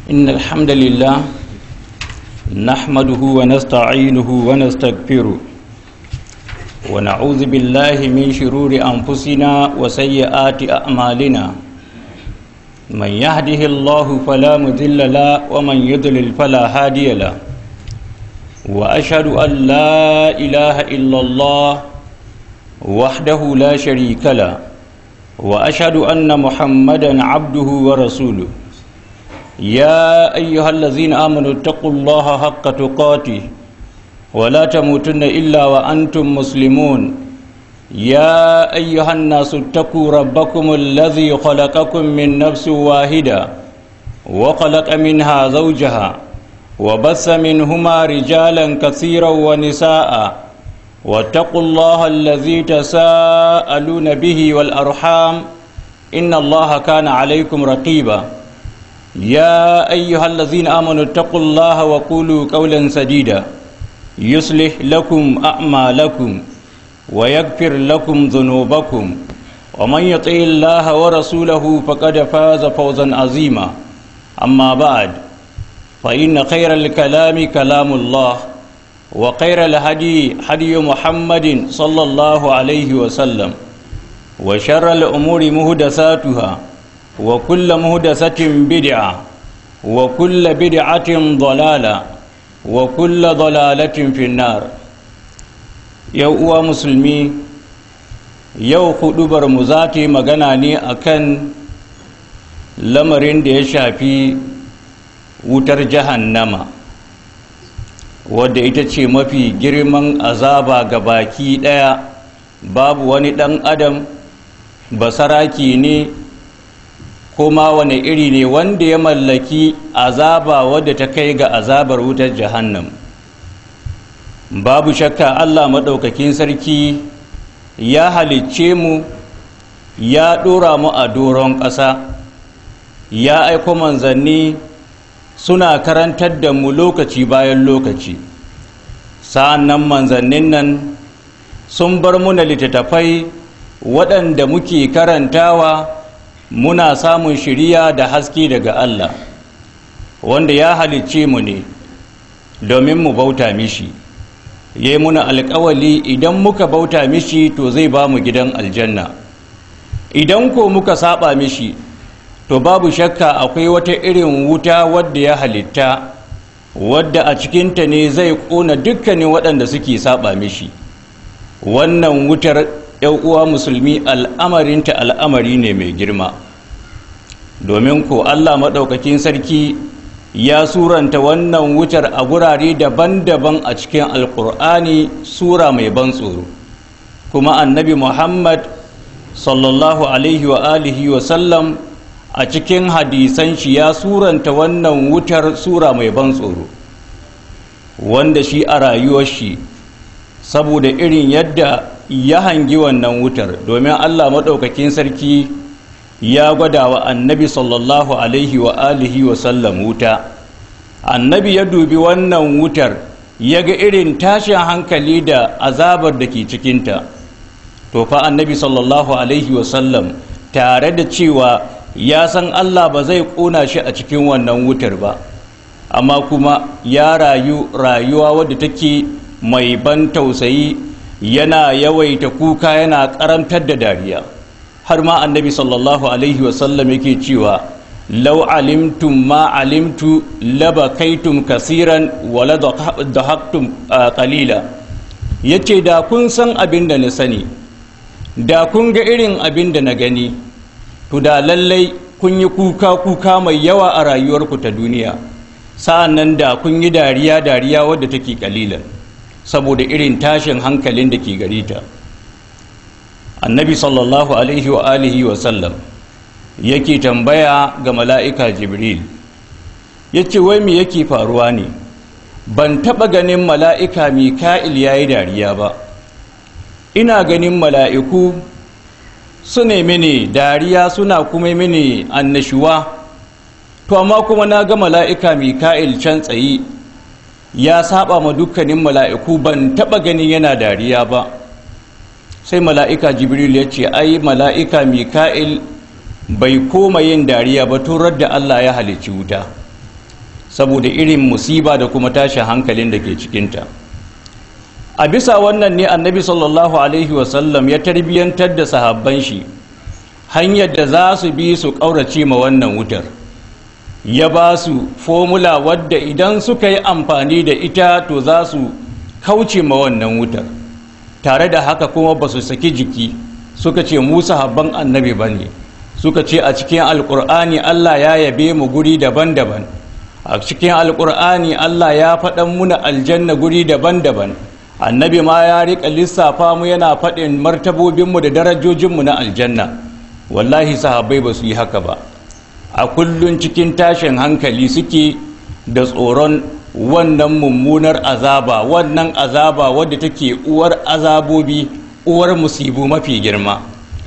إن الحمد لله نحمده ونستعينه ونستغفره ونعوذ بالله من شرور أنفسنا وسيئات أعمالنا من يهده الله فلا مذل له ومن يضلل فلا هادي له وأشهد أن لا إله إلا الله وحده لا شريك له وأشهد أن محمدا عبده ورسوله يا أيها الذين آمنوا اتقوا الله حق تقاته ولا تموتن إلا وأنتم مسلمون يا أيها الناس اتقوا ربكم الذي خلقكم من نفس واحدة وخلق منها زوجها وبث منهما رجالا كثيرا ونساء واتقوا الله الذي تساءلون به والأرحام إن الله كان عليكم رقيبا يا أيها الذين آمنوا اتقوا الله وقولوا قولا سديدا يصلح لكم أعمالكم ويغفر لكم ذنوبكم ومن يطع الله ورسوله فقد فاز فوزا عظيما أما بعد فإن خير الكلام كلام الله وخير الهدي هدي محمد صلى الله عليه وسلم وشر الأمور مهدساتها وكل مهدسة بدعة وكل بدعة ضلالة وكل ضلالة في النار yau uwa musulmi yau hudubar mu za ta yi magana ne akan lamarin da ya shafi wutar jahannama wadda ita ce mafi girman azaba ga baki daya babu wani dan adam basaraki ne kuma wani iri ne wanda ya mallaki azaba wadda ta kai ga azabar wutar jahannam babu shakka Allah maɗaukakin sarki ya halicce mu ya ɗora mu a doron ƙasa ya aiko manzanni suna karantar da mu lokaci bayan lokaci sa'an nan manzannin nan sun bar muna littattafai waɗanda muke karantawa muna samun shiriya da haske daga Allah wanda ya halicce mu ne domin mu bauta mishi ya yi muna alkawali idan muka bauta mishi to zai ba mu gidan aljanna idan ko muka saba mishi to babu shakka akwai wata irin wuta wadda ya halitta wadda a cikinta ne zai ƙona dukkanin waɗanda suke saba mishi wannan wutar uwa musulmi al'amarinta al'amari ne mai girma domin ko allah maɗaukakin sarki ya suranta wannan wutar a gurare daban-daban a cikin alkur'ani sura mai ban tsoro kuma annabi muhammad sallallahu alaihi wa alihi wa sallam a cikin hadisan shi ya suranta wannan wutar sura mai ban tsoro wanda shi a rayuwar shi saboda irin yadda ya hangi wannan wutar domin allah maɗaukakin sarki ya gwada wa annabi sallallahu alaihi wa alihi wa sallam wuta annabi ya dubi wannan wutar ya ga irin tashin hankali da azabar da ke cikinta to fa annabi sallallahu alaihi wa sallam tare da cewa ya san allah ba zai ƙona shi a cikin wannan wutar ba amma kuma ya rayu rayuwa wadda take mai ban tausayi yana yawaita kuka yana karantar da dariya har ma annabi sallallahu alaihi wasallam yake cewa lau alimtum ma alimtu labakaitum kasiran wala dahaktum qalila yace da kun san abin da na sani da kun ga irin abin da na gani to da lallai kun yi kuka kuka mai yawa a rayuwarku ta duniya sa'an nan da kun yi dariya dariya wadda take kalilan saboda irin tashin hankalin da ke gare ta annabi sallallahu alaihi wa alihi wa sallam yake tambaya ga mala'ika jibril ya ce wai me yake faruwa ne ban taɓa ganin mala'ika mika'il ya yi dariya ba ina ganin mala'iku su ne mini dariya suna kuma mini annashuwa to amma kuma na ga mala'ika mika'il can tsayi ya saba ma dukkanin mala'iku ban taɓa ganin yana dariya ba sai mala'ika jibril ya ce ai mala'ika mika'il bai koma yin dariya ba turar da allah ya halicci wuta saboda irin musiba da kuma tashin hankalin da ke cikinta a bisa wannan ne annabi sallallahu alaihi wasallam ya tarbiyyantar da sahabban shi hanyar da za su bi su ƙaurace ma wannan wutar ya ba su fomula wadda idan suka yi amfani da ita to za su kauce ma wannan wutar tare da haka kuma ba su saki jiki suka ce mu sahabban annabi ba ne suka ce a cikin alkur'ani allah ya yabe mu guri daban-daban a cikin alkur'ani allah ya faɗan muna aljanna guri daban-daban annabi ma ya riƙa lissafa mu yana faɗin martabobinmu da darajojinmu na aljanna wallahi sahabbai ba su yi haka ba a kullun cikin tashin hankali suke da tsoron wannan mummunar azaba wannan azaba wadda take uwar azabobi uwar musibu mafi girma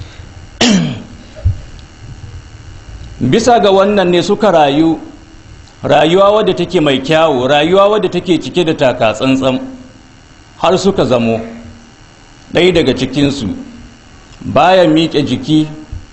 bisa ga wannan ne suka rayu rayuwa wadda take mai kyawu rayuwa wadda take cike da taka tsantsan har suka zamo ɗaya daga cikinsu baya miƙe jiki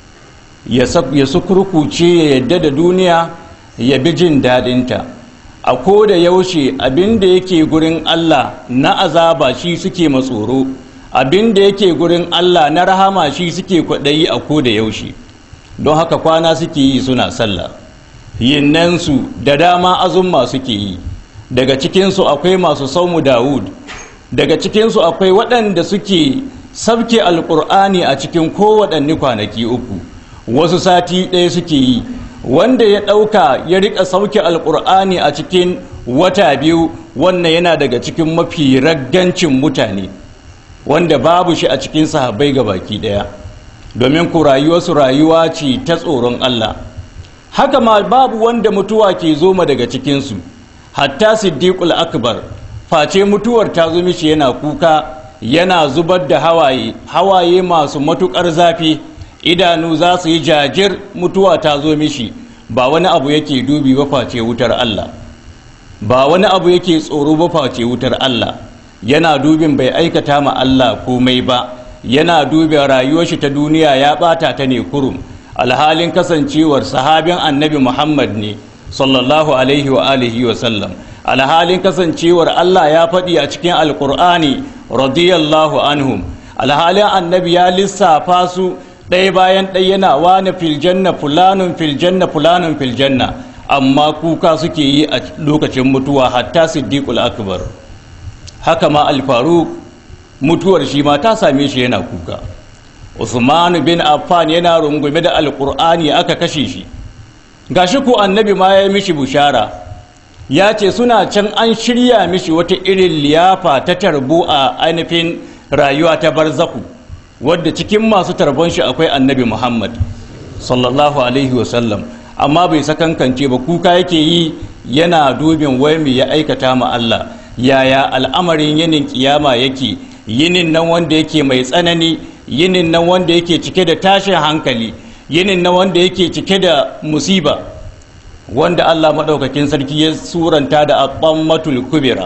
ya sukurkuce ya yadda da duniya ya bi jin daɗinta a ko da yaushe abin da yake gurin Allah na azaba shi suke matsoro abin da yake gurin Allah na rahama shi suke kwaɗayi a ko da yaushe don haka kwana suke yi suna sallah yinnansu da dama azumma suke yi daga cikinsu akwai masu saumu dawud daga cikinsu akwai waɗanda suke sabke alƙur'ani a cikin kowaɗanne kwanaki uku wasu sati ɗaya suke yi wanda ya ɗauka ya riƙa sauke alƙur'ani a cikin wata biyu wannan yana daga cikin mafi raggancin mutane wanda babu shi a cikin sahabbai ga baki ɗaya domin ku rayuwarsu rayuwa ce ta tsoron Allah haka ma babu wanda mutuwa ke zoma daga cikinsu hatta siddiqul akbar face mutuwar ta zo mishi yana kuka yana zubar da hawaye hawaye masu matukar zafi idanu za su yi jajir mutuwa ta zo mishi ba wani abu yake dubi ba face wutar Allah ba wani abu yake tsoro ba face wutar Allah yana dubin bai aikata ma Allah komai ba yana dubin rayuwar shi ta duniya ya bata ta ne kurum alhalin kasancewar sahabin annabi Muhammad ne sallallahu alaihi wa alihi wa sallam alhalin kasancewar Allah ya faɗi a cikin alkur'ani radiyallahu anhum alhalin annabi ya lissafa su ɗaya bayan ɗaya yana wani filjanna fulanun filjanna fulanun filjanna amma kuka suke yi a lokacin mutuwa hatta siddiqul akbar haka ma alfaru mutuwar shi ma ta same shi yana kuka usman bin affan yana rungume da alkur'ani aka kashe shi gashi ko annabi ma ya yi mishi bushara ya ce suna can an shirya mishi wata irin liyafa ta tarbo a ainihin rayuwa ta barzaku wadda cikin masu tarbon shi akwai annabi muhammad sallallahu alaihi wasallam amma bai sakankance ba kuka yake yi yana dubin wai mai ya aikata ma Allah yaya al'amarin yinin kiyama yake yinin nan wanda yake mai tsanani yinin nan wanda yake cike da tashin hankali yinin nan wanda yake cike da musiba wanda Allah maɗaukakin sarki ya suranta da aqammatul kubira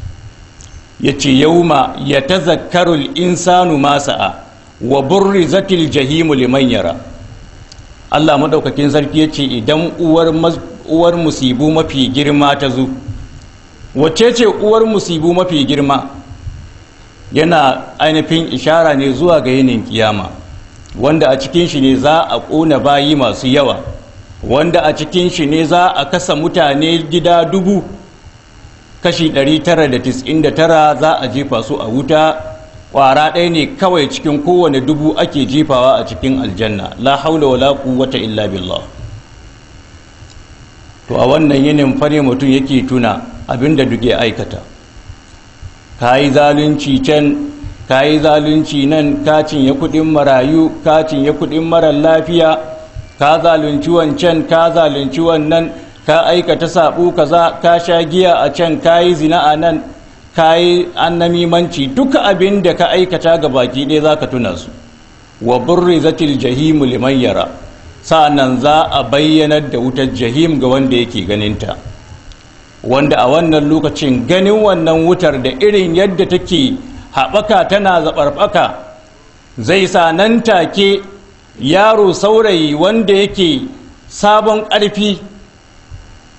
yace yauma yatazakkarul insanu ma sa'a wa burrizatil jahimu liman yara Allah maɗaukakin sarki yace idan uwar uwar musibu mafi girma ta zo wacce ce uwar musibu mafi girma yana ainihin ishara ne zuwa ga yinin kiyama wanda a cikin shi ne za a ƙona bayi masu yawa wanda a cikin shi ne za a kasa mutane gida dubu kashi 999 za a jefa su a wuta ƙwara ɗaya ne kawai cikin kowane dubu ake jefawa a cikin aljanna la haula wala quwwata illa billah to a wannan yinin fare mutum yake tuna abinda duk ya aikata kayi zalunci can kayi zalunci nan ka cinye kuɗin marayu ka cinye kuɗin marar lafiya ka zalunci wancan ka zalunci wannan ka aikata saɓo kaza ka sha giya a can ka yi zina a nan ka yi annamimanci duka abin da ka aikata ga baki ɗaya za ka tuna su wa burri zatil jahimu liman yara sa'annan za a bayyanar da wutar jahim ga wanda yake ganinta wanda a wannan lokacin ganin wannan wutar da irin yadda take haɓaka tana zaɓarɓaka zai sa nan take yaro saurayi wanda yake sabon ƙarfi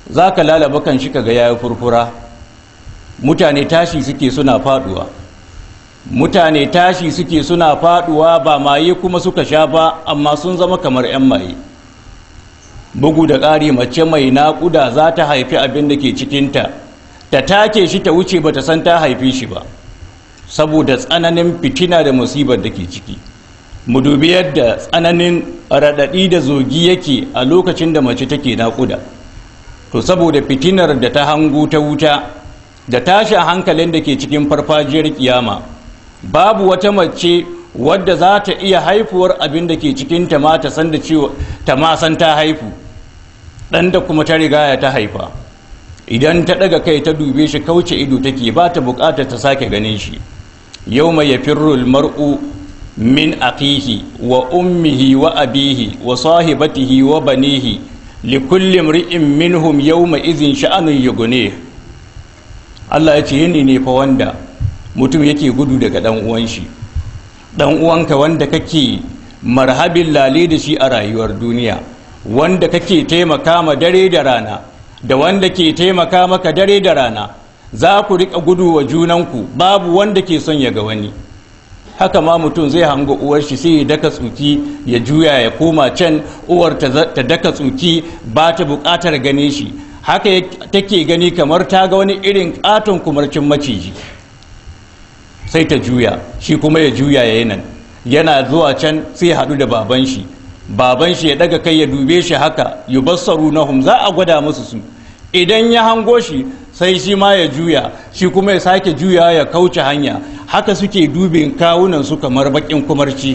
za ka lalaba kan shi kaga yayi furfura mutane tashi suke suna faduwa mutane tashi suke suna faduwa ba maye kuma suka sha ba amma sun zama kamar 'yan maye bugu da ƙari mace mai naƙuda za ta haifi abin da ke cikinta ta take shi ta wuce ba ta san ta haifi shi ba saboda tsananin fitina da musibar da ke ciki mu dubi yadda tsananin raɗaɗi da zogi yake a lokacin da mace take naƙuda to saboda fitinar da ta hangu ta wuta da tashin hankalin da ke cikin farfajiyar kiyama babu wata mace wadda za ta iya haifuwar abin da ke cikin ta ma ta san da cewa ta ma san ta haifu dan da kuma ta rigaya ta haifa idan ta daga kai ta dube shi kauce ido take ba ta bukatar ta sake ganin shi yawma yafirru almar'u min aqihi wa ummihi wa abihi wa sahibatihi wa banihi likulli imri'in minhum yawma idhin sha'anun yughnih Allah ya ce yini ne fa wanda mutum yake gudu daga dan uwan shi dan uwanka wanda kake marhabin lale da shi a rayuwar duniya wanda kake taimaka ma dare da rana da wanda ke taimaka maka dare da rana za ku rika gudu wa junanku babu wanda ke son ya ga wani haka ma mutum zai hanga uwar shi sai ya daka tsuki ya juya ya koma can uwar ta daka tsuki ba ta bukatar gane shi haka take gani kamar ta ga wani irin katon kumarcin maciji sai ta juya shi kuma ya juya ya nan yana zuwa can sai haɗu da baban shi baban shi ya daga kai ya dube shi haka yubassaru nahum za a gwada musu su idan ya hango shi sai shi ma ya juya shi kuma ya sake juya ya kauce hanya haka suke dubin kawunan su kamar bakin kumarci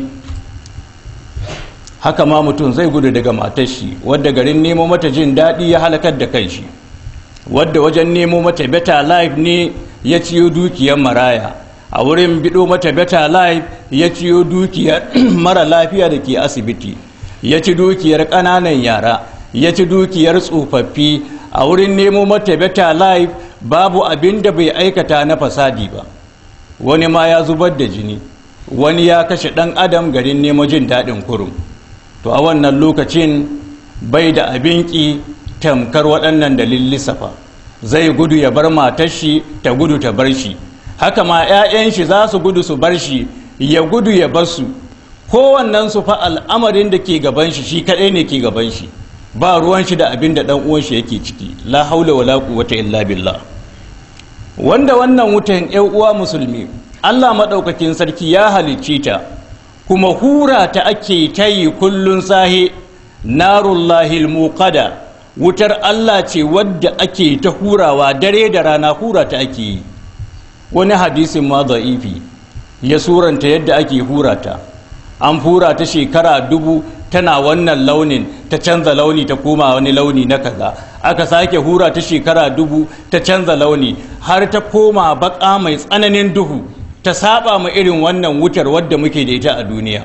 haka ma mutum zai gudu daga matar shi wadda garin nemo mata jin daɗi ya halakar da kai shi wadda wajen nemo mata better life ne ya ciyo dukiyar maraya a wurin bido mata better life ya ciyo dukiyar mara lafiya da ke asibiti ya ci dukiyar ƙananan yara ya ci dukiyar tsofaffi a wurin nemo mata better life babu abin da bai aikata na fasadi ba wani ma ya zubar da jini wani ya kashe ɗan adam garin nemo jin daɗin kurum to a wannan lokacin bai da abin ƙi tamkar waɗannan dalilin lissafa zai gudu ya bar matar shi ta gudu ta bar shi haka ma 'ya'yan shi za su gudu su bar shi ya gudu ya bar su kowannen su fa al'amarin da ke gaban shi shi kaɗai ne ke gaban shi ba ruwan shi da abin da ɗan uwan shi yake ciki la haula wala quwwata illa billah wanda wannan wutan ƴan uwa musulmi Allah maɗaukakin sarki ya halicce ta kuma hura ta ake ta yi kullun sahe narullahil muqada wutar Allah ce wadda ake ta hurawa dare da rana hura ta ake yi wani hadisin ma da'ifi ya suranta yadda ake hura ta an hura ta shekara dubu tana wannan launin ta canza launi ta koma wani launi na kaza aka sake hura ta shekara dubu ta canza launi har ta koma baka mai tsananin duhu ta saba ma irin wannan wutar wadda muke da ita a duniya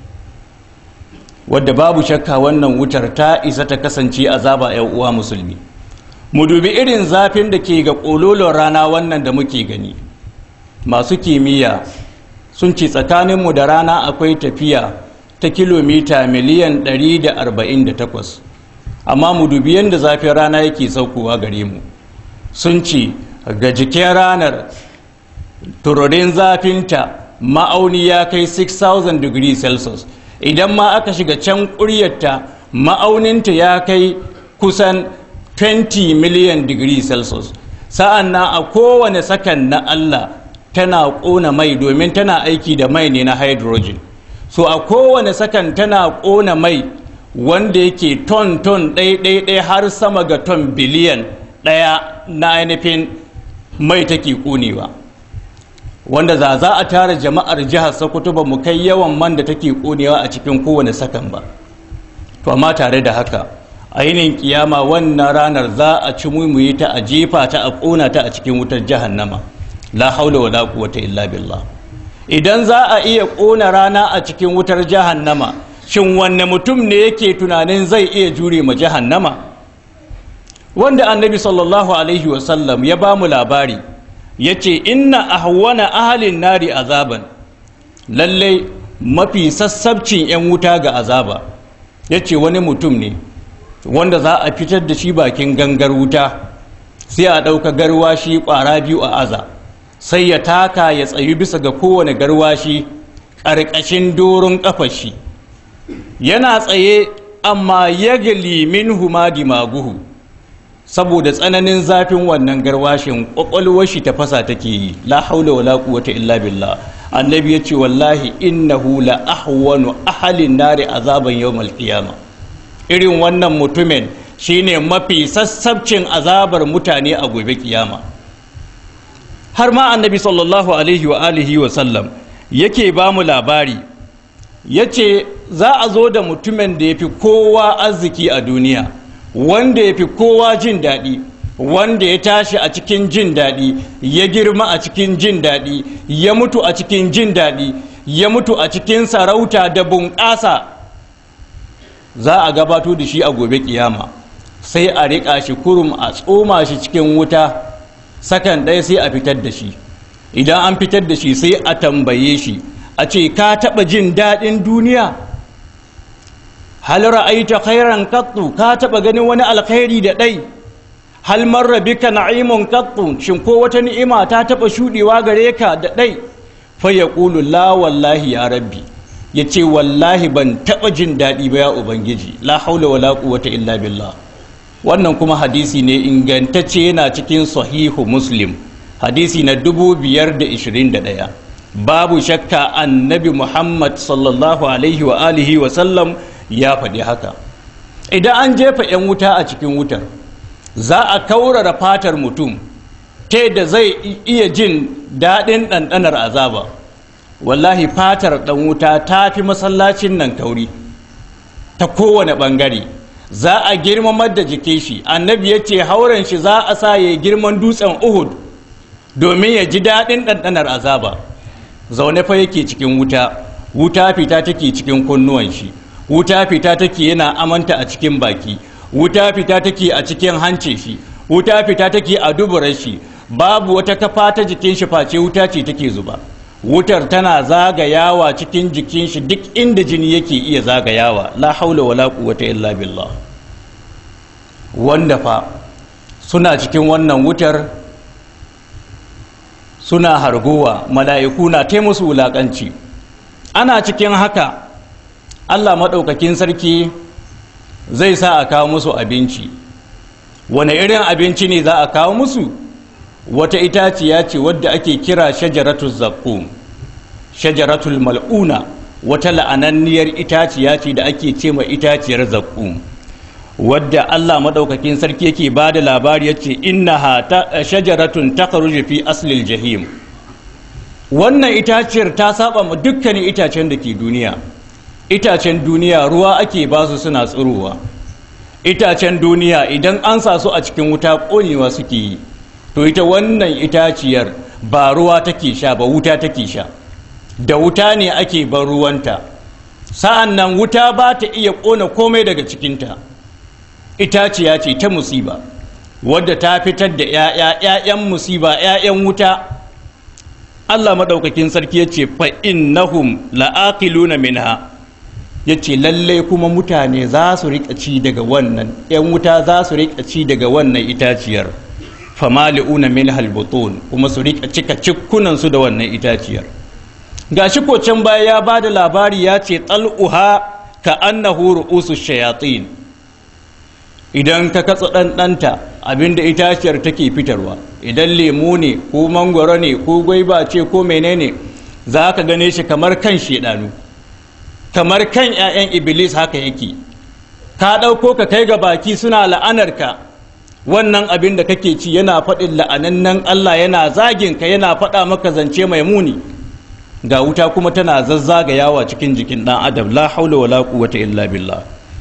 wadda babu shakka wannan wutar ta isa ta kasance azaba yan uwa musulmi mu dubi irin zafin da ke ga ƙololon rana wannan da muke gani masu kimiyya sun ce tsakaninmu da rana akwai tafiya ta kilomita miliyan 148 amma mu dubi yadda zafin rana yake saukowa gare mu sun ce ga jikin ranar tururin zafinta ma'auni ya kai 6000 degrees celsius idan ma aka shiga can ƙuryarta ma'auninta ya kai kusan 20 million degrees celsius sa'an na a kowane sakan na Allah tana ƙona mai domin tana aiki da mai ne na hydrogen so a kowane sakan tana ƙona mai wanda yake ton ton ɗai har sama ga ton biliyan ɗaya na ainihin mai take ƙonewa wanda za za a tara jama'ar jihar sokoto ba mu kai yawan man da take ƙonewa a cikin kowane sakan ba to amma tare da haka ainihin kiyama wannan ranar za a ci mumuyi ta a jefa ta a ƙona ta a cikin wutar jahannama la haula wala quwwata illa billah idan za a iya ƙona rana a cikin wutar jahannama shin wanne mutum ne yake tunanin zai iya jure ma jahannama wanda annabi sallallahu alaihi wasallam ya ba mu labari ya ce inna ahwana ahalin nari azaban lallai mafi sassabcin 'yan wuta ga azaba ya ce wani mutum ne wanda za a fitar da shi bakin gangar wuta sai a ɗauka garwashi ƙwara biyu a aza sai ya taka ya tsayu bisa ga kowane garwashi ƙarƙashin doron ƙafashi yana tsaye amma ya gali min humadi maguhu saboda tsananin zafin wannan garwashin ƙwaƙwalwar shi ta fasa take yi la haula wala quwwata illa billah annabi ya ce wallahi innahu la ahwanu ahalin nari azaban yawmal qiyama irin wannan mutumin shine mafi sassabcin azabar mutane a gobe kiyama har ma annabi sallallahu alaihi wa alihi wa sallam yake ba mu labari yace za a zo da mutumin da yafi kowa arziki a duniya wanda yafi kowa jin daɗi wanda ya tashi a cikin jin daɗi ya girma a cikin jin daɗi ya mutu a cikin jin daɗi ya mutu a cikin sarauta da bunƙasa za a gabato da shi a gobe kiyama sai a riƙa shi kurum a tsoma shi cikin wuta sakan ɗaya sai a fitar da shi idan an fitar da shi sai a tambaye shi a ce ka taɓa jin daɗin duniya hal ra'aita khairan qattu ka taɓa ganin wani alkhairi da ɗai hal marra bika na'imun qattu shin ko wata ni'ima ta taɓa shuɗewa gare ka da ɗai fa yaqulu la wallahi ya rabbi yace wallahi ban taɓa jin daɗi ba ya ubangiji la haula wala quwwata illa billah wannan kuma hadisi ne ingantacce yana cikin sahihu muslim hadisi na 521 babu shakka annabi muhammad sallallahu alaihi wa alihi wa sallam ya faɗi haka idan an jefa 'yan wuta a cikin wutar za a kaurara fatar mutum ta da zai iya jin daɗin ɗanɗanar azaba wallahi fatar ɗan wuta ta fi masallacin nan kauri ta kowane ɓangare za a girmamar da jikin shi annabi ya ce hauren shi za a sa ya girman dutsen uhud domin ya ji daɗin ɗanɗanar azaba zaune fa yake cikin wuta wuta fita take cikin kunnuwan shi wuta fita take yana amanta a cikin baki wuta fita take a cikin hancin shi wuta fita take a duburar shi babu wata kafa ta jikin shi face wuta ce take zuba wutar tana zagayawa cikin jikin shi duk inda jini yake iya zagayawa la haula wala quwwata illa billah wanda fa suna cikin wannan wutar suna hargowa mala'iku na ta musu wulaƙanci ana cikin haka allah maɗaukakin sarki zai sa a kawo musu abinci wane irin abinci ne za a kawo musu wata itaciya ce wadda ake kira shajaratul zakkum shajaratul mal'una wata la'ananniyar itaciya ce da ake ce ma itaciyar zakkum wadda Allah madaukakin sarki yake ba da labari yace innaha shajaratun takhruju fi aslil jahim wannan itaciyar ta saba ma dukkanin itacen da ke duniya itacen duniya ruwa ake ba su suna tsirowa itacen duniya idan an sa su a cikin wuta konewa suke yi to ita wannan itaciyar ba ruwa take sha ba wuta take sha da wuta ne ake ban ruwanta sa'an nan wuta ba ta iya ƙona komai daga cikinta itaciya ce ta musiba wadda ta fitar da ‘ya'ya'ya'yan musiba ‘ya'yan wuta Allah maɗaukakin sarki ya ce fa'innahum la'aƙiluna minha ya ce lallai kuma mutane za su riƙa ci daga wannan ‘yan wuta za su riƙa ci daga wannan itaciyar famali'una min halbutun kuma su riƙa cika cikkunansu da wannan itaciyar ga shi can baya ya ba da labari ya ce tsal'uha ka annahu ru'usu shayatin idan ka katsa ɗanɗanta abinda itaciyar take fitarwa idan lemu ne ko mangwaro ne ko gwaiba ce ko menene za ka gane shi kamar kan shedanu kamar kan 'ya'yan iblis haka yake ka ɗauko ka kai ga baki suna la'anarka wannan abin da kake ci yana faɗin la'anannan Allah yana zagin ka yana faɗa maka zance mai muni ga wuta kuma tana zazzagayawa cikin jikin ɗan adam la haula wala quwwata illa billah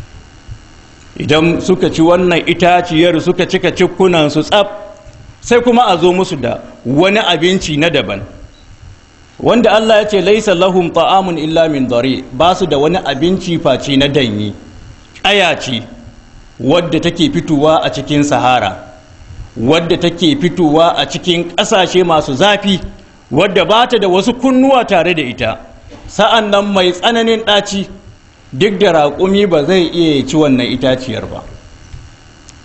idan suka ci wannan itaciyar suka cika cikkunan su tsaf sai kuma a zo musu da wani abinci na daban wanda Allah ya ce laisa lahum ta'amun illa min dare ba su da wani abinci face na danyi ƙaya ce wadda take fitowa a cikin sahara wadda take fitowa a cikin ƙasashe masu zafi wadda ba ta da wasu kunnuwa tare da ita sa'an nan mai tsananin ɗaci duk da raƙumi ba zai iya ci wannan itaciyar ba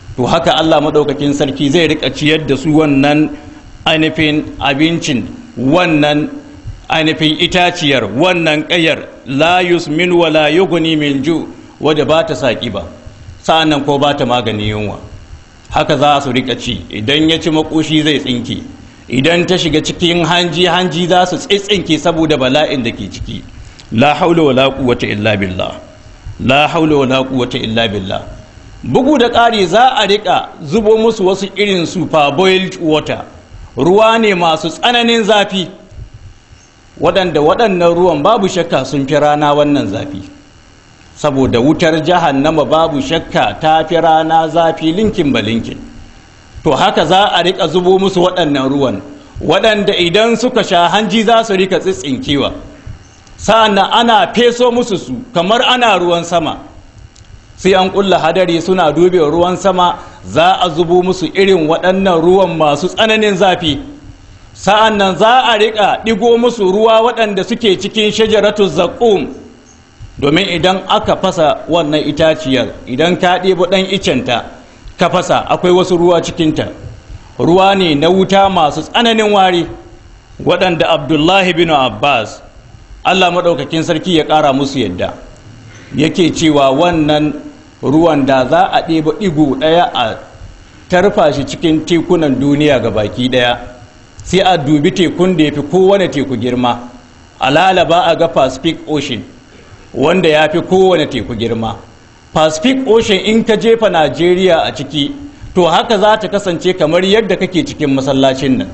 to haka Allah maɗaukakin sarki zai rika ciyar da su wannan ainihin abincin wannan ainihin itaciyar wannan ƙayar la yusmin wa la yughni min ju wadda ba ta saƙi ba sa'annan ko ba ta magani yunwa haka za su rika ci idan ya ci makoshi zai tsinke idan ta shiga cikin hanji hanji za su tsitsinke saboda bala'in da ke ciki la haula wala quwwata illa billah la haula wala quwwata illa billah bugu da ƙari za a rika zubo musu wasu irin super boiled water ruwa ne masu tsananin zafi waɗanda waɗannan ruwan babu shakka sun fi rana wannan zafi saboda wutar jahannama babu shakka ta fi rana zafi linkin ba linkin to haka za a rika zubo musu waɗannan ruwan waɗanda idan suka sha hanji za su rika tsitsinkewa sa'annan ana feso musu su kamar ana ruwan sama sai an ƙulla hadari suna dube ruwan sama za a zubo musu irin waɗannan ruwan masu tsananin zafi sa'annan za a rika ɗigo musu ruwa waɗanda suke cikin shajaratu zaƙum domin idan aka fasa wannan itaciyar idan ka ɗebo ɗan icenta ka fasa akwai wasu ruwa cikinta ruwa ne na wuta masu tsananin wari waɗanda abdullahi bin abbas allah maɗaukakin sarki ya ƙara musu yadda yake cewa wannan ruwan da za a ɗeba ɗigo ɗaya a tarfa shi cikin tekunan duniya ga baki ɗaya sai a dubi tekun da ya fi kowane teku girma a lalaba a ga pacific ocean wanda ya fi kowane teku girma pacific ocean in ka jefa najeriya a ciki to haka za ta kasance kamar yadda kake cikin masallacin nan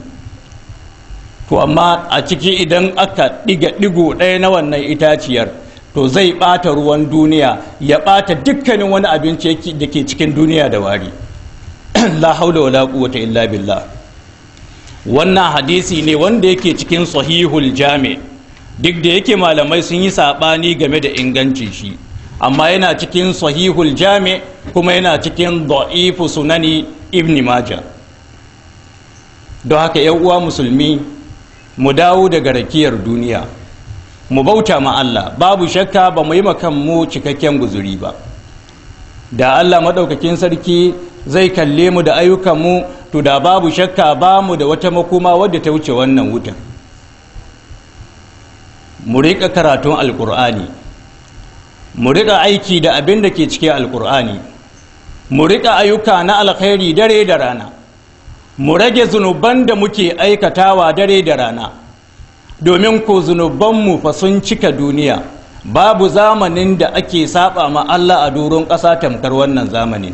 to amma a ciki idan aka ɗiga ɗigo ɗaya na wannan itaciyar to zai ɓata ruwan duniya ya ɓata dukkanin wani abinci da ke cikin duniya da wari la haula wala quwwata illa billah wannan hadisi ne wanda yake cikin sahihul jami' duk da yake malamai sun yi saɓani game da ingancin shi amma yana cikin sahihul jami kuma yana cikin da'ifu sunani ibn majah don haka yan uwa musulmi mu dawo daga rakiyar duniya mu bauta ma Allah babu shakka ba mu yi mu cikakken guzuri ba da Allah maɗaukakin sarki zai kalle mu da ayyukanmu to da babu shakka ba mu da wata makoma wadda ta wuce wannan wutan mu riƙa karatun alƙur'ani mu riƙa aiki da abin da ke cikin alƙur'ani mu riƙa ayyuka na alkhairi dare da rana mu rage zunuban da muke aikatawa dare da rana domin ko zunubanmu fa sun cika duniya babu zamanin da ake saba ma Allah a doron ƙasa tamkar wannan zamanin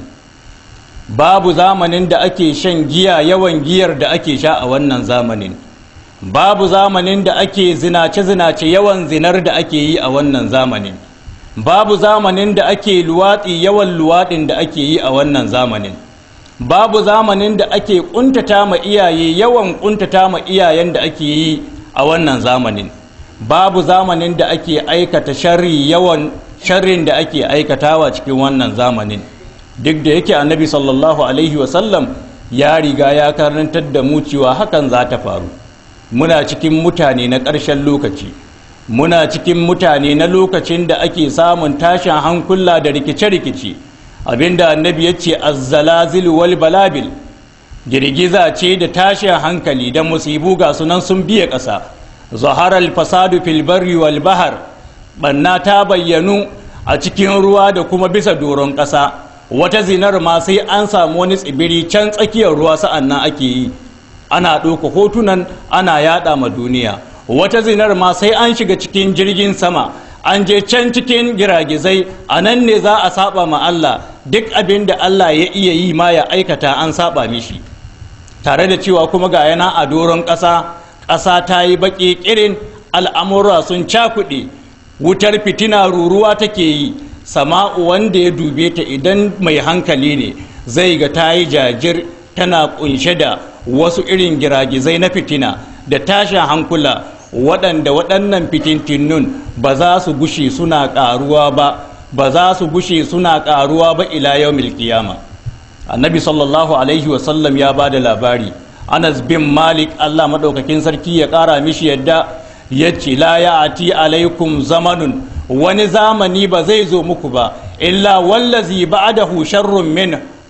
babu zamanin da ake shan giya yawan giyar da ake sha a wannan zamanin babu zamanin da ake zinace-zinace yawan zinar da ake yi a wannan zamanin babu zamanin da ake luwaɗi yawan luwaɗin da ake yi a wannan zamanin babu zamanin da ake ƙuntata ma iyaye yawan ƙuntata ma iyayen da ake yi a wannan zamanin babu zamanin da ake aikata sharri yawan sharrin da ake aikatawa cikin wannan zamanin duk da yake annabi sallallahu alaihi wasallam ya riga ya karantar da mu cewa hakan za ta faru muna cikin mutane na ƙarshen lokaci muna cikin mutane na lokacin da ake samun tashin hankula da rikice-rikice abinda annabi ya ce azzalazil wal balabil girgiza ce da tashin hankali da musibu ga sunan sun biya ƙasa zaharar fasadu fil barri wal bahar banna ta bayyanu a cikin ruwa da kuma bisa doron ƙasa wata zinar ma sai an samu wani tsibiri can tsakiyar ruwa sa'an nan ake yi ana ɗauka hotunan ana yaɗa ma duniya wata zinar ma sai an shiga cikin jirgin sama an je can cikin giragizai a nan ne za a saba ma Allah duk abin da Allah ya iya yi ma ya aikata an saba mishi tare da cewa kuma ga yana a doron ƙasa ƙasa ta yi baƙi ƙirin al'amura sun cakuɗe wutar fitina ruruwa take yi sama'u wanda ya dube ta idan mai hankali ne zai ga ta yi jajir tana kunshe da wasu irin giragizai na fitina da tashin hankula waɗanda waɗannan fitintinnun ba za su gushe suna ƙaruwa ba ba za su gushe suna ƙaruwa ba ila yau milkiyama annabi sallallahu alaihi wasallam ya ba da labari anas bin malik allah maɗaukakin sarki ya ƙara mishi yadda ya ce la ya ati alaikum zamanun wani zamani ba zai zo muku ba illa wallazi ba'dahu sharrun min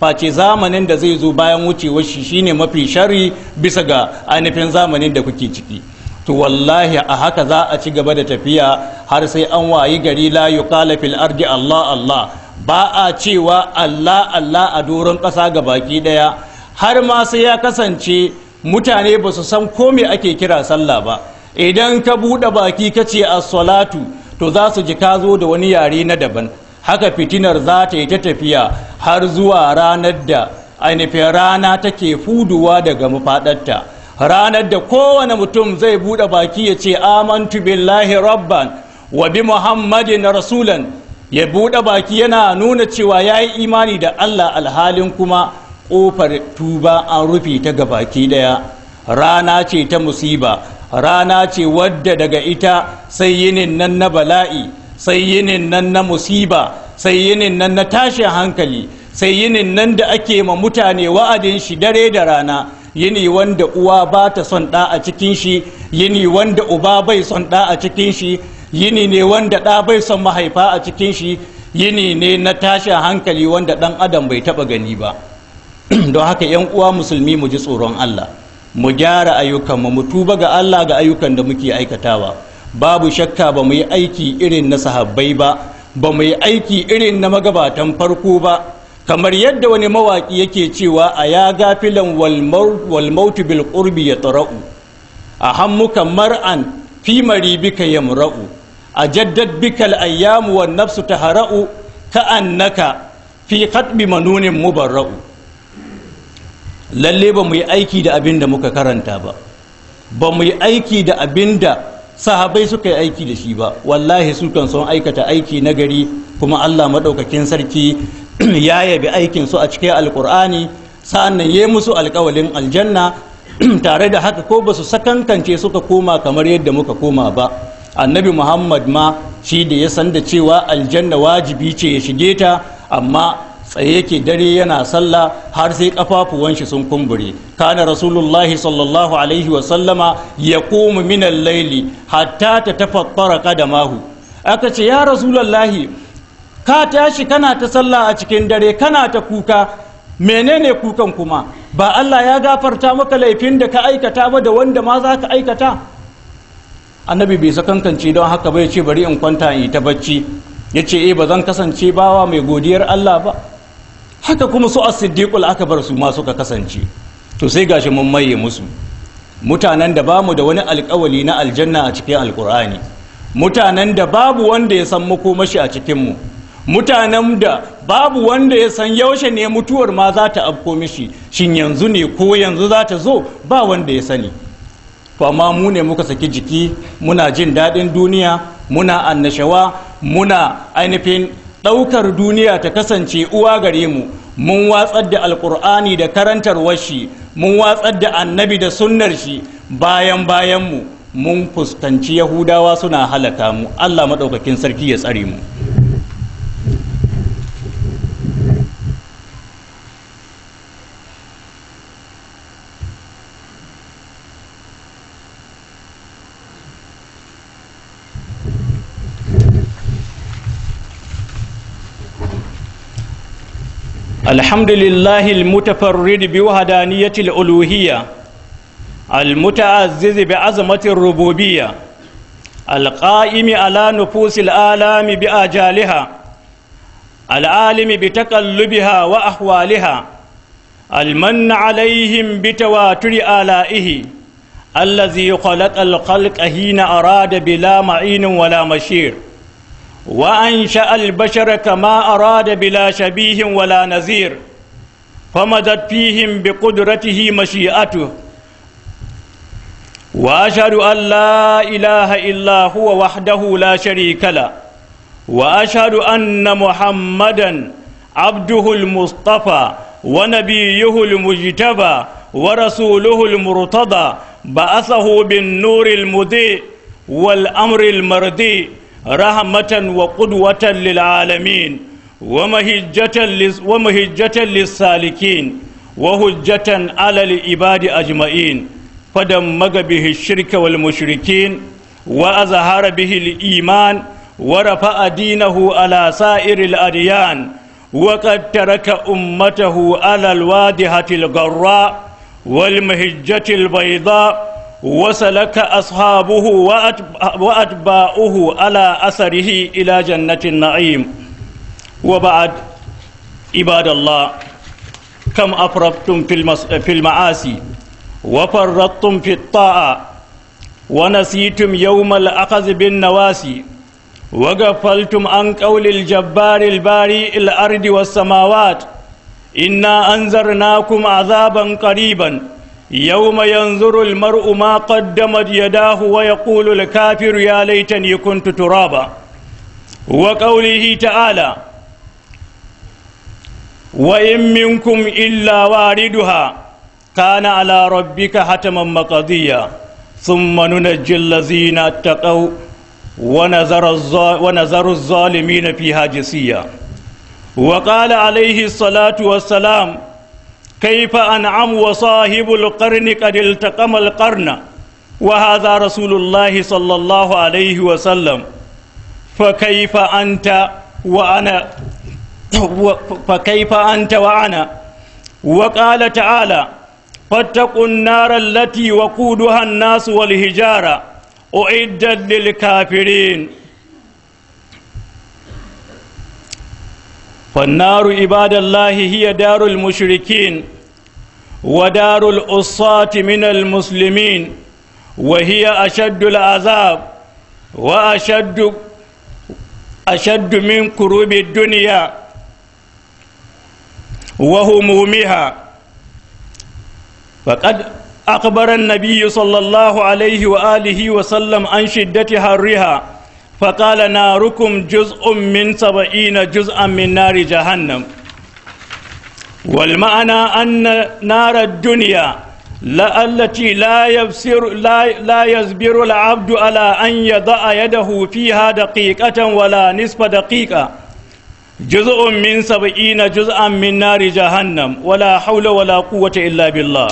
face zamanin da zai zo bayan wucewar shi shine mafi shari bisa ga ainihin zamanin da kuke ciki to wallahi a haka za a ci gaba da tafiya har sai an wayi gari la yuqala fil ardi Allah Allah ba a cewa Allah Allah a doron ƙasa ga baki ɗaya har ma sai ya kasance mutane ba su san ko me ake kira sallah ba idan ka buɗe baki ka ce as-salatu to za su ji ka zo da wani yare na daban haka fitinar za ta yi ta tafiya har zuwa ranar da ainihin rana take fuduwa daga mafaɗarta ranar da kowane mutum zai buɗe baki ya ce amantu billahi rabban wa bi muhammadin rasulan ya buɗe baki yana nuna cewa ya yi imani da allah alhalin kuma ƙofar tuba an rufe ta ga baki ɗaya rana ce ta musiba rana ce wadda daga ita sai yinin nan na bala'i sai yinin nan na musiba sai yinin nan na tashin hankali sai yinin nan da ake ma mutane wa'adin shi dare da rana yini wanda uwa ba ta son ɗa a cikin shi yini wanda uba bai son ɗa a cikin shi yini ne wanda ɗa bai son mahaifa a cikin shi yini ne na tashin hankali wanda ɗan adam bai taɓa gani ba don haka yan uwa musulmi mu ji tsoron Allah mu gyara ayyukanmu mu tuba ga Allah ga ayyukan da muke aikatawa babu shakka ba mu yi aiki irin na sahabbai ba ba mu yi aiki irin na magabatan farko ba kamar yadda wani mawaƙi yake cewa a ya gafilan walmautu bil qurbi ya tara'u a hammuka mar'an fi maribika yamra'u a jaddad bikal ayyamu wan nafsu tahara'u ka annaka fi khatbi manunin mubarra'u lalle ba mu yi aiki da abin da muka karanta ba ba mu yi aiki da abin da sahabai suka yi aiki da shi ba wallahi su kan son aikata aiki na gari kuma allah maɗaukakin sarki ya yabi aikin su a cikin alkur'ani sa'an nan ya musu alkawalin aljanna tare da haka ko ba su sakankance suka koma kamar yadda muka koma ba annabi muhammad ma shi da ya san da cewa aljanna wajibi ce ya shige ta amma tsaye yake dare yana sallah har sai kafafuwan shi sun kumbure kana rasulullahi sallallahu alaihi wa sallama ya komu minan laili hatta ta tafakkara kadamahu aka ce ya rasulullahi ka tashi kana ta sallah a cikin dare kana ta kuka menene kukan kuma ba Allah ya gafarta maka laifin da ka aikata ba da wanda ma za ka aikata annabi bai sakankance don haka bai ce bari in kwanta in yi ta bacci ya ce eh ba zan kasance bawa mai godiyar Allah ba haka kuma su as-siddiqul akbar su ma suka kasance to sai gashi mun maye musu mutanen da bamu da wani alƙawali na aljanna a cikin alƙur'ani mutanen da babu wanda ya san makomashi a cikin mu mutanen da babu wanda ya san yaushe ne mutuwar ma za ta afko mishi shin yanzu ne ko yanzu za ta zo ba wanda ya sani to amma mu ne muka saki jiki muna jin daɗin duniya muna annashawa muna ainihin ɗaukar duniya ta kasance uwa gare mu mun watsar da alƙur'ani da karantarwar shi mun watsar da annabi da sunnar shi bayan bayan mu mun fuskanci yahudawa suna halaka mu allah maɗaukakin sarki ya tsare mu الحمد لله المتفرد بوحدانية الألوهية المتعزز بعظمة الربوبية القائم على نفوس الآلام بآجالها العالم بتقلبها وأحوالها المن عليهم بتواتر آلائه الذي خلق الخلق حين أراد بلا معين ولا مشير وأنشأ البشر كما أراد بلا شبيه ولا نذير فمدت فيهم بقدرته مشيئته وأشهد أن لا إله إلا هو وحده لا شريك له وأشهد أن محمدا عبده المصطفى ونبيه المجتبى ورسوله المرتضى بعثه بالنور المضيء والأمر المردي رحمة وقدوة للعالمين ومهجة, ومهجة للسالكين وهجة على العباد أجمعين فدمج به الشرك والمشركين وأظهر به الإيمان ورفع دينه على سائر الأديان وقد ترك أمته على الوادهة الغراء والمهجة البيضاء وسلك أصحابه وأتباؤه على أثره إلى جنة النعيم وبعد عباد الله كم أفرطتم في المعاصي وفرطتم في الطاعة ونسيتم يوم الأخذ بالنواسي وغفلتم عن قول الجبار الباري الأرض والسماوات إنا أنذرناكم عذابا قريبا يوم ينظر المرء ما قدمت يداه ويقول الكافر يا ليتني كنت ترابا وقوله تعالى وإن منكم إلا واردها كان على ربك حتما مقضيا ثم ننجي الذين اتقوا ونذر, ونذر الظالمين فيها جسيا وقال عليه الصلاة والسلام كيف أنعم وصاحب القرن قد التقم القرن وهذا رسول الله صلى الله عليه وسلم فكيف أنت وأنا فكيف أنت وأنا وقال تعالى فاتقوا النار التي وقودها الناس والهجارة أعدت للكافرين فالنار عباد الله هي دار المشركين ودار الأصاة من المسلمين وهي أشد العذاب وأشد أشد من كروب الدنيا وهمومها فقد أخبر النبي صلى الله عليه وآله وسلم عن شدة حرها فقال ناركم جزء من سبعين جزءا من نار جهنم والمعنى أن نار الدنيا لا التي لا يبصر لا, لا يصبر العبد على أن يضع يده فيها دقيقة ولا نصف دقيقة جزء من سبعين جزءا من نار جهنم ولا حول ولا قوة إلا بالله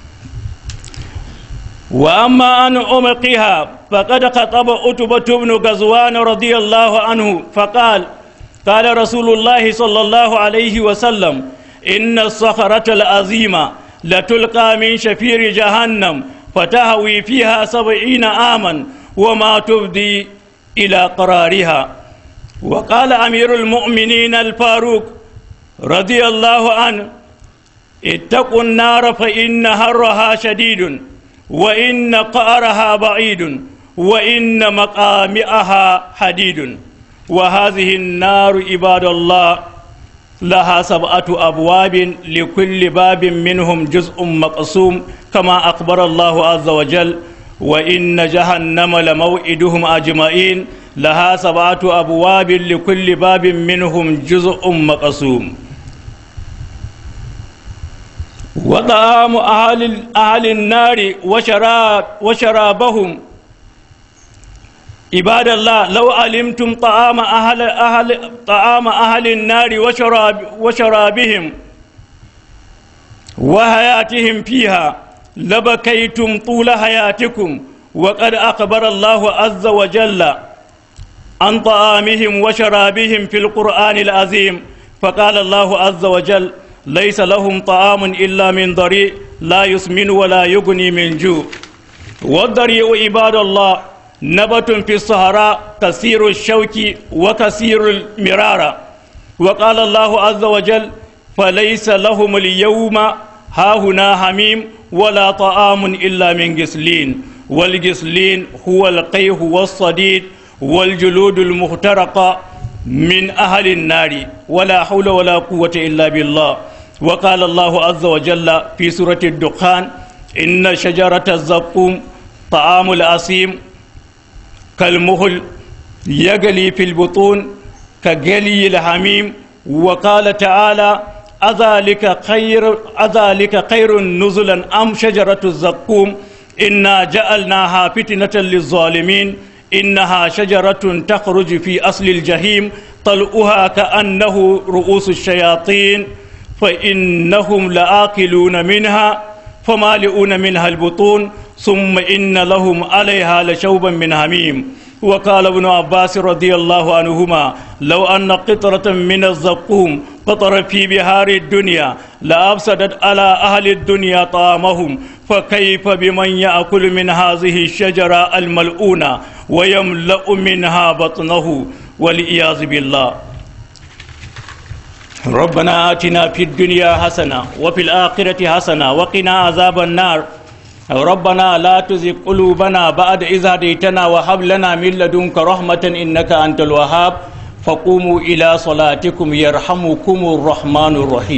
وأما أن أمقها فقد خطب أتبة بن غزوان رضي الله عنه فقال قال رسول الله صلى الله عليه وسلم إن الصخرة العظيمة لتلقى من شفير جهنم فتهوي فيها سبعين عاما وما تبدي إلى قرارها وقال أمير المؤمنين الفاروق رضي الله عنه اتقوا النار فإن هرها شديد وإن قارها بعيد وإن مقامئها حديد وهذه النار عباد الله لها سبعة أبواب لكل باب منهم جزء مقسوم كما أخبر الله عز وجل وإن جهنم لموئدهم أجمعين لها سبعة أبواب لكل باب منهم جزء مقسوم وطعام أهل, أهل النار وشراب وشرابهم عباد الله لو علمتم طعام أهل, أهل, طعام أهل النار وشراب وشرابهم وحياتهم فيها لبكيتم طول حياتكم وقد أخبر الله عز وجل عن طعامهم وشرابهم في القرآن العظيم فقال الله عز وجل ليس لهم طعام إلا من ضريع لا يسمن ولا يغني من جوع والضريع عباد الله نبت في الصحراء كثير الشوك وكثير المرارة وقال الله عز وجل فليس لهم اليوم هاهنا حميم ولا طعام إلا من غسلين والغسلين هو القيه والصديد والجلود المخترقة من أهل النار ولا حول ولا قوة إلا بالله وقال الله عز وجل في سورة الدخان إن شجرة الزقوم طعام الأسيم كالمهل يغلي في البطون كغلي الحميم وقال تعالى أذلك خير أذلك خير نزلا أم شجرة الزقوم إنا جعلناها فتنة للظالمين إنها شجرة تخرج في أصل الجحيم طلؤها كأنه رؤوس الشياطين فإنهم لآكلون منها فمالئون منها البطون ثم إن لهم عليها لشوبا من هميم وقال ابن عباس رضي الله عنهما لو أن قطرة من الزقوم فطر في بهار الدنيا لأفسدت على أهل الدنيا طعامهم فكيف بمن يأكل من هذه الشجرة الملؤونة ويملأ منها بطنه والعياذ بالله ربنا آتنا في الدنيا حسنة وفي الآخرة حسنة وقنا عذاب النار ربنا لا تزغ قلوبنا بعد إذ هديتنا وهب لنا من لدنك رحمة إنك أنت الوهاب فقوموا إلى صلاتكم يرحمكم الرحمن الرحيم